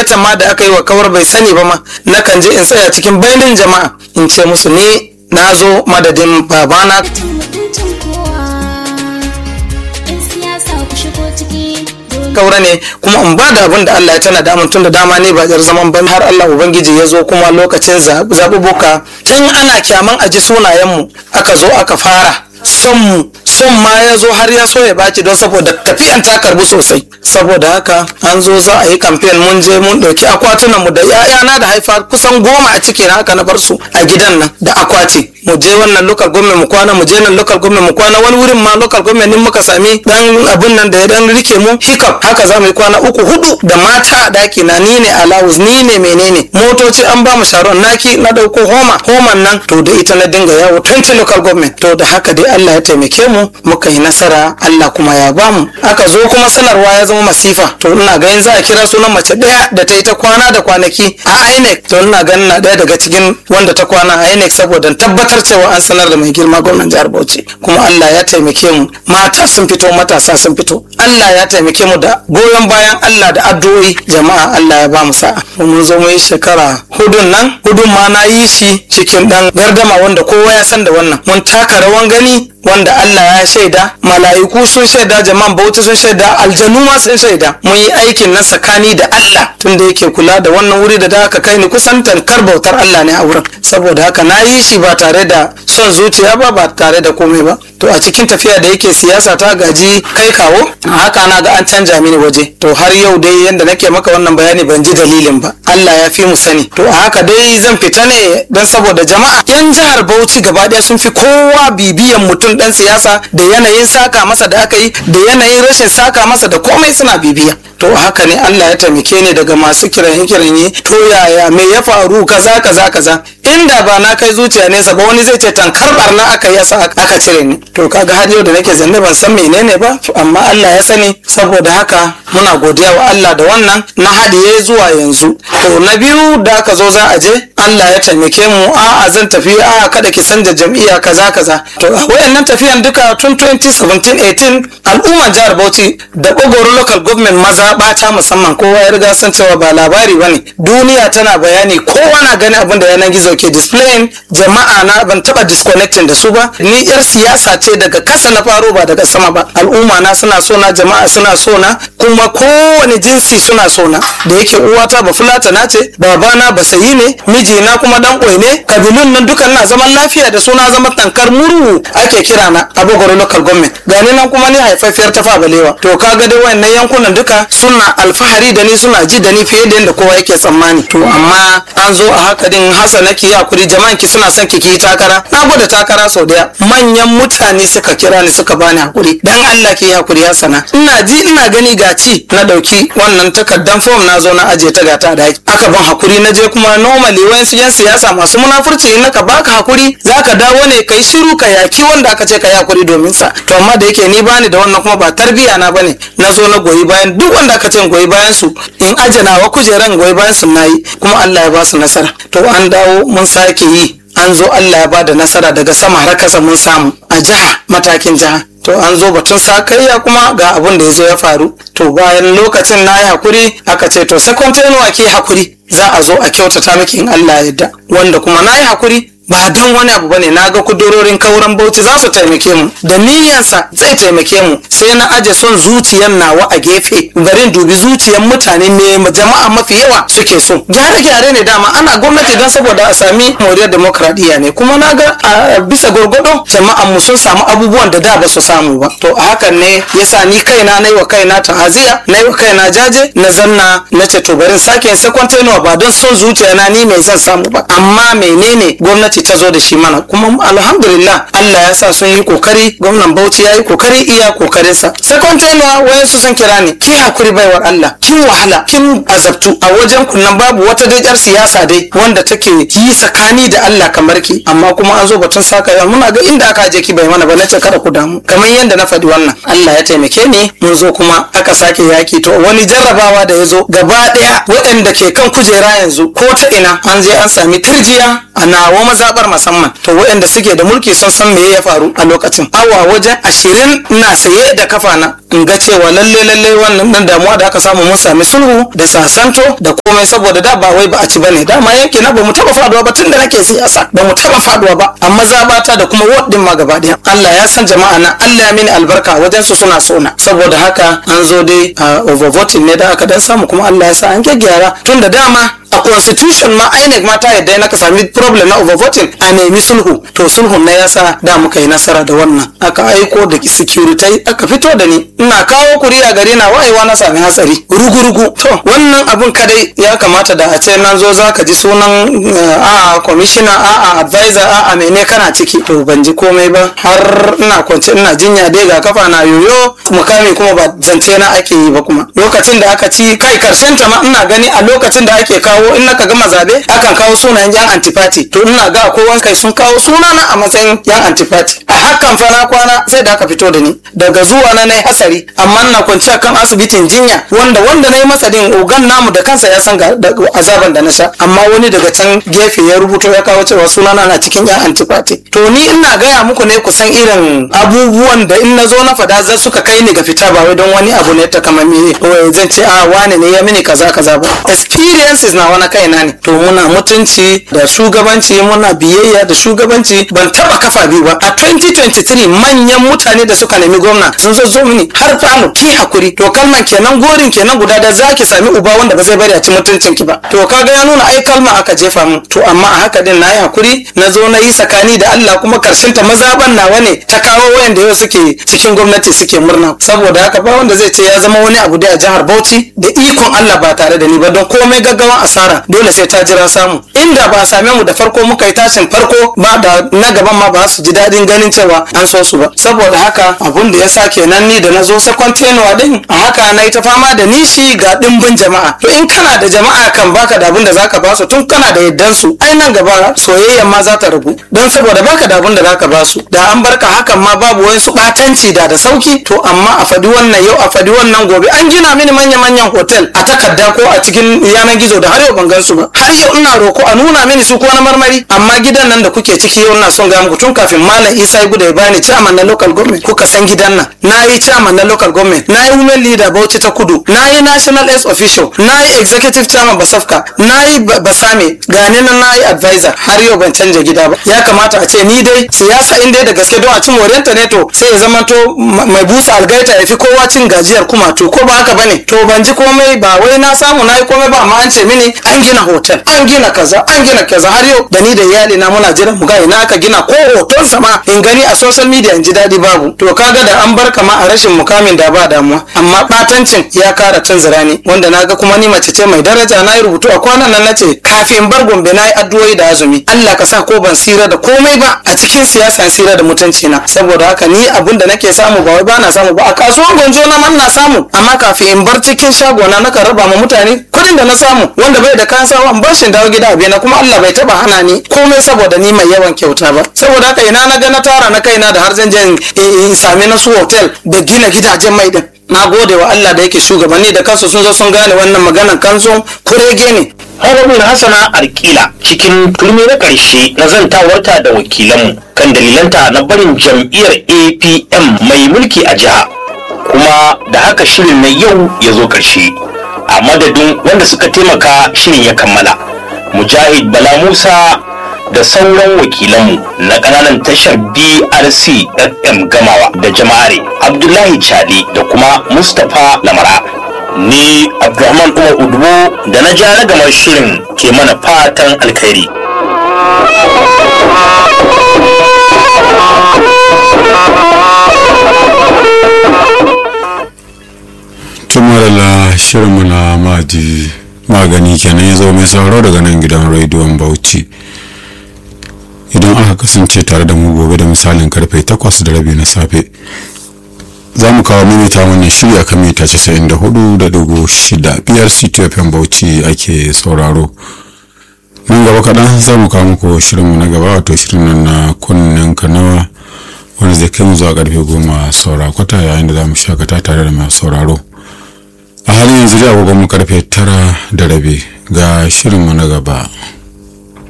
gayyatan ma da aka yi wa kawar bai sani ba ma nakan je in tsaya cikin bainin jama'a in ce musu ni na zo madadin babana mutuncin kowa in siyasa ku shigo ciki dole kaura ne kuma in ba da abin da Allah ya tana da tun da dama ne ba jar zaman ban har Allah ubangiji ya zo kuma lokacin za- zaɓuɓɓuka tun ana kyaman aji sunayenmu aka zo aka fara son mu son ma ya zo har ya so ya baci don saboda tafiyan ta karbu sosai saboda haka an zo za a yi kamfen mun je mun ɗauki akwatunan mu da ‘ya'yana da haifa kusan goma a ciki na haka na bar su a gidan nan da akwati mu je wannan local government mu kwana mu je nan local government mu kwana wani wurin ma local government din muka sami dan abun nan da ya dan rike mu hiccup haka za mu yi kwana uku hudu da mata a daki na ni ne alawus ni ne menene motoci an ba mu sharon naki na dauko homa homan nan to da ita na dinga yawo 20 local government to da haka dai Allah ya taimake mu muka yi nasara Allah kuma ya ba mu aka zo kuma sanarwa ya zama masifa to ina ganin za a kira sunan mace daya da ta yi ta kwana da kwanaki a INEC to ina ganin na daya daga cikin wanda ta kwana a INEC saboda tabbatar cewa an sanar da mai girma gwamnan jihar Bauchi kuma Allah ya taimake mu mata sun fito matasa sun fito Allah ya taimake mu da goyon bayan Allah da addu'o'i jama'a Allah ya ba mu sa'a mun zo mu yi shekara hudun nan hudun ma na yi shi cikin dan gardama wanda kowa ya san da wannan mun taka rawan gani wanda Allah ya shaida mala'iku sun shaida jama'an bauta sun shaida aljanu ma sun shaida mun yi aikin nan tsakani da Allah tunda yake kula da wannan wuri da da aka kai ni kusan tankar bautar Allah ne a wurin saboda haka na yi shi ba tare da son zuciya ba ba tare da komai ba to a cikin tafiya da yake siyasa ta gaji kai kawo a haka na ga an canja mini waje to har yau dai yanda nake maka wannan bayani ban ji dalilin ba Allah ya fi mu sani to a haka dai zan fita ne don saboda jama'a yan jihar Bauchi gaba ɗaya sun fi kowa bibiyan mutum dan siyasa da yanayin saka masa da aka yi da yanayin rashin saka masa da komai suna bibiya to haka ne Allah ya taimake ni daga masu kiranye kiranye to yaya me ya faru kaza kaza kaza inda ba na kai zuciya nesa ba wani zai ce tankar barna aka yi yasa aka cire ni to kaga har yau da nake zanne ban san menene ba amma Allah ya sani saboda haka muna godiya wa Allah da wannan na hadiye zuwa yanzu to na biyu da aka zo za a je Allah ya taimake mu a zan tafi a kada ki sanja jam'iyya kaza kaza to a wayannan tafiyan duka tun 2017-18 al'umma jihar Bauchi da Bogoro local government maza bata musamman kowa ya riga san cewa ba labari bane duniya tana bayani kowa na gani abin da yanar gizo ke displaying jama'a na ban taba disconnecting da su ba ni yar siyasa ce daga kasa na faro ba daga sama ba al'umma na suna so na jama'a suna so na kuma kowane jinsi suna so na da yake uwata ba fulata na ce babana ba sayi ne mijina kuma dan ƙwai ne kabilun nan dukan na zaman lafiya da suna zama tankar murhu ake kira na abogoro local government gani nan kuma ni haifaffiyar ta balewa to kaga dai wayannan yankunan duka suna alfahari da ni suna ji da ni fiye da yadda kowa yake tsammani to amma an zo a haka din hasa nake yi hakuri jama'an ki suna son ki ki yi takara na gwada takara sau daya manyan mutane suka kira ni suka bani hakuri dan Allah ki yi hakuri hasana ina ji ina gani ga ci na dauki wannan takardan form na zo na aje ta gata da aka ban hakuri na je kuma normally wayansu yan siyasa masu munafurci in naka baka hakuri zaka dawo ne kai shiru ka yaki wanda aka ce ka yi hakuri domin sa to amma da yake ni bani da wannan kuma ba tarbiya na bane na zo na goyi bayan duk wanda aka ce in goyi bayan su in ajana wa kujeran goyi bayan su nayi kuma Allah ya ba su nasara to an dawo mun sake yi an zo Allah ya ba da nasara daga sama har kasa mun samu a jiha matakin jiha to an zo batun sakayya kuma ga abin da ya zo ya faru to bayan lokacin na yi hakuri aka ce to second tenuwa ke hakuri za a zo a kyautata miki in Allah ya yarda wanda kuma na yi hakuri ba don wani abu bane na ga kudurorin kauran bauchi za su taimake mu da niyyansa zai taimake mu sai na aje son zuciyan nawa a gefe garin dubi zuciyan mutane me jama'a mafi yawa suke so gyare-gyare ne dama ana gwamnati don saboda a sami moriyar demokradiyya ne kuma na ga a bisa gwargwado jama'an mu sun samu abubuwan da da ba su samu ba to a hakan ne yasa ni kaina na yi wa kaina ta'aziya na yi wa kaina jaje na zanna na ce to barin sake yin second ba don son zuciya na ni mai zan samu ba amma menene gwamnati ta zo da shi mana kuma alhamdulillah Allah ya sa sun yi kokari gwamnan Bauchi ya yi kokari iya kokarinsa second tenure wayansu sun kira ni ki hakuri baiwar Allah kin wahala kin azabtu a wajen kunnan babu wata dai yar siyasa dai wanda take yi tsakani da Allah kamar ki amma kuma an zo batun saka yawa muna ga inda aka je ki bai mana ba nace kada ku damu kamar yadda na faɗi wannan Allah ya taimake ni mun zo kuma aka sake yaki to wani jarrabawa da ya zo gaba ɗaya waɗanda ke kan kujera yanzu ko ta ina an je an sami turjiya a nawa mazaɓar musamman to waɗanda suke da mulki sun san me ya faru a lokacin awa wajen ashirin na saye da kafa na in ga cewa lalle lalle wannan dan damuwa da aka samu mun sami sulhu da sasanto da komai saboda da ba wai ba a ci bane dama yanke na ba mu taba faduwa ba tun da nake siyasa ba mu taba faduwa ba amma zabata da kuma ward din ma gaba daya Allah ya san jama'a na Allah ya mini albarka wajen su suna sona saboda haka an zo dai a overvoting ne da aka dan samu kuma Allah ya sa an gyaggyara tun da dama a constitution ma INEC ma ta yadda na ka sami problem na overvoting a nemi sulhu to sulhun na yasa da muka yi nasara da wannan aka aiko da security aka fito da ni ina kawo kuriya gari na wayewa na sami hatsari rugu-rugu to wannan abun kadai ya kamata da a ce nan zo za ka ji sunan a commissioner a a advisor a a mene kana ciki to ban ji komai ba har ina kwance ina jinya dai ga kafa na yoyo mukami kuma ba zance na ake yi ba kuma lokacin da aka ci kai karshen ta ma ina gani a lokacin da ake kawo in naka gama zabe akan kawo sunayen yan antipati to ina ga kowan kai sun kawo sunana a matsayin yan antipati a hakan fa na kwana sai da aka fito da ni daga zuwa na nayi hasari amma na kwanci akan asibitin jinya wanda wanda nayi masa din ogan namu da kansa ya san ga- da azaban da na sha amma wani daga can gefe ya rubuto ya kawo cewa sunana na cikin yan antipati to ni ina gaya muku ne kusan irin abubuwan da in na zo na fada zai suka kai ni ga fita ba wai don wani abu ne ta kamar me wai zan ce a wane ne ya mini kaza kaza ba experiences na wani kaina ne to muna mutunci da shugabanci muna biyayya da shugabanci ban taba kafa biyu ba a 2023 manyan mutane da suka nemi gwamna sun zo zo mini har fano ki hakuri to kalman kenan gorin kenan guda da zaki sami uba wanda ba zai bari a ci mutuncin ki ba to kaga ya nuna ai kalma aka jefa mu to amma a haka din nayi hakuri na zo na yi sakani da Allah kuma karshen ta mazaban nawa ne ta kawo wayanda yau suke cikin gwamnati suke murna saboda haka ba wanda zai ce ya zama wani abu da a jihar Bauchi da ikon Allah ba tare da ni ba don komai gaggawan asara dole sai ta jira samu inda ba a same mu da farko muka yi tashin farko ba da na gaban ma ba su ji daɗin ganin cewa an so su ba saboda haka abun da ya sa kenan ni da na zo second tenuwa din a haka na yi ta fama da nishi ga ɗimbin jama'a to in kana da jama'a kan baka da abun da zaka ba su tun kana da yaddan su ai nan gaba soyayya ma za ta ragu don saboda baka da abun da zaka ba su da an barka hakan ma babu wani su batanci da da sauki to amma a fadi wannan yau a fadi wannan gobe an gina mini manya-manyan hotel a takarda ko a cikin yanar gizo da har yau ban gan su ba har yau ina roko a nuna mini su ko na marmari amma gidan nan da kuke ciki yau ina son ga muku tun kafin malam isa ya gudu ya bani chairman na local government kuka san gidan nan na yi chairman na local government na yi women leader bauchi ta kudu na yi national s official na yi executive chairman basafka na yi Ba- basame gani nan na yi advisor har yau ban canja gida ba ya kamata a ce ni dai siyasa in dai da gaske don a cin moriyanta ne to sai ya zama to ma- mai busa algaita ya fi kowa cin gajiyar kuma to ko ba haka bane to ban ji komai ba wai na samu na yi komai ba amma an ce mini an gina hotel an gina kaza an gina kaza har yau da ni da iyali na muna jiran mu ga ina aka gina ko hoton sama in gani a social media in ji daɗi babu to kaga da an bar kama a rashin mukamin da ba damuwa amma batancin ya kara tunzura ni wanda naga kuma ni mace ce mai daraja na yi rubutu a kwanan nan nace kafin bar gombe na yi addu'o'i da azumi Allah ka sa ko ban sira da komai ba a cikin siyasa sira da mutunci na saboda haka ni abun da nake samu ba wai bana samu ba a kasuwan gonjo na man na samu amma kafin in bar cikin shagona na kan raba ma mutane kuɗin da na samu wanda bai da kayan sawa in bar shi in dawo gida a na kuma Allah bai taba hana ni komai saboda ni mai yawan kyauta ba saboda haka ina na ga na tara na kaina da har zan je in- in sami na su hotel da gina gidajen mai din na gode wa Allah da yake shugabanni da kansu sun zo sun gane wannan maganan kansu kurege ne Harabin Hassana Arkila cikin turmi na ƙarshe na zantawarta da wakilanmu kan dalilanta na barin jam'iyyar APM mai mulki a jiha. Kuma da haka shirin na yau ya zo ƙarshe. A madadin wanda suka taimaka shirin ya kammala. Mujahid Bala Musa da sauran wakilanmu na ƙananan tashar BRC FM Gamawa da jama'are Abdullahi Chade da kuma Mustapha Lamara. ni abdulrahman umar udubo da na ja ragamar shirin ke mana fatan alkhairi tumarala shirinmu na maji magani kenan ya zo mai sauraro daga nan gidan rediyon bauchi idan aka kasance tare da mu gobe da misalin karfe 8 da rabi na safe za mu kawo mimita wannan shiri a kan mita 94.6 biyar ctfm bauchi ake sauraro nan gaba kaɗan za mu kawo muku shirinmu na gaba wato shirin nan na kunnen kanawa wanda zai kai mu zuwa karfe goma saura kwata yayin da za mu shakata tare da masu sauraro a halin yanzu da agogon mu karfe tara da rabi ga shirinmu na gaba